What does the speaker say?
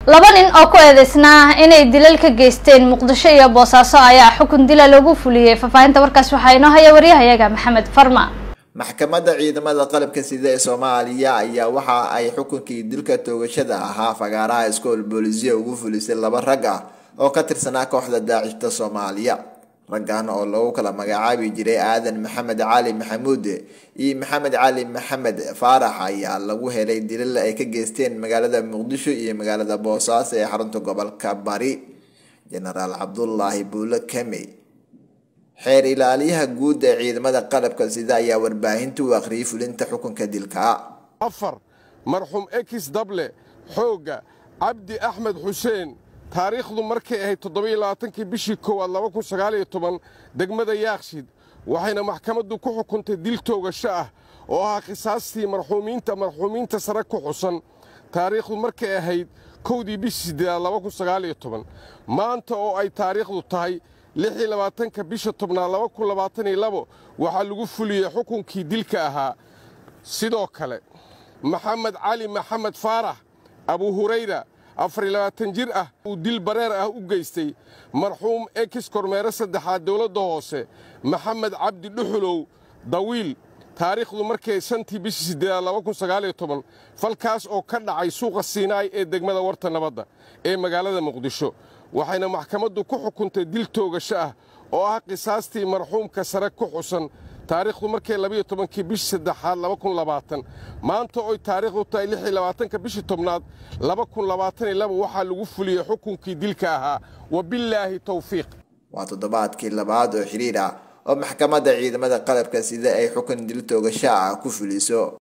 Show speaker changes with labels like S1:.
S1: laba nin oo ku eedeysnaa inay dilal ka geysteen muqdisho iyo boosaaso ayaa xukun dila loogu fuliyey faahfaahinta warkaas waxaa inoo haya waryahayaga maxamed farma
S2: maxkamadda ciidamada qalabka sida ee soomaaliya ayaa waxa ay xukunkii dilka toogashada ahaa fagaaraha iskool boolisiya ugu fulisay laba rag ah oo ka tirsanaa kooxda daacishta soomaaliya raggan oo lagu kala magacaabi jiray aadan maxamed cali maxamuud iyo maxamed cali maxamed faarax ayaa lagu helay dilal ay ka geysteen magaalada muqdisho iyo magaalada boosaaso ee xarunta gobolka bari jenaraal cabdulaahi buule kemey xeer ilaaliyaha guud ee ciidamada qalabka sida ayaa warbaahinta u akhriyay fulinta xukunka dilka
S3: afar marxuum ekis dable xoogga cabdi axmed xuseen taariikhdu markay ahayd toddobiyo labaatankii bishii koowaad laba kun sagaaliyo toban degmada yaakshid waxayna maxkamaddu ku xukuntay dil toogasho ah oo ahaa khisaastii marxuumiinta marxuumiinta sare ku xusan taariikhdu markay ahayd kowdii bishii siddeedaad laba kun sagaaliyo toban maanta oo ay taariikhdu tahay lixii labaatanka bisha tobnaad laba kun labaataniyo labo waxaa lagu fuliyey xukunkii dilka ahaa sidoo kale maxamed cali maxamed faarax abu hurayra afar iyo labaatan jir ah uu dil bareer ah u geystay marxuum ekis kormeere saddexaad dowladda hoose maxamed cabdi dhuxulow dawiil taariikhdu markay shantii bishii siddeedaad laba kun sagaaliyo toban falkaas oo ka dhacay suuqa siinaay ee degmada warta nabadda ee magaalada muqdisho waxayna maxkamaddu ku xukuntay dil toogasho ah oo ah qisaastii marxuumka sare ku xusan taariikhdu markay labayo tobankii bishii saddexaad laba kun labaatan maanta oy taariikhdu tahay lix iyo labaatanka bishii tobnaad laba kun labaatan iyo laba waxaa lagu fuliyey xukunkii dilka ahaa wabillaahi towfiiq
S2: waa toddobaadkii labaad oo xiriir ah oo maxkamadda ciidamada qalabka sida ay xukun dil toogasho ah ku fuliso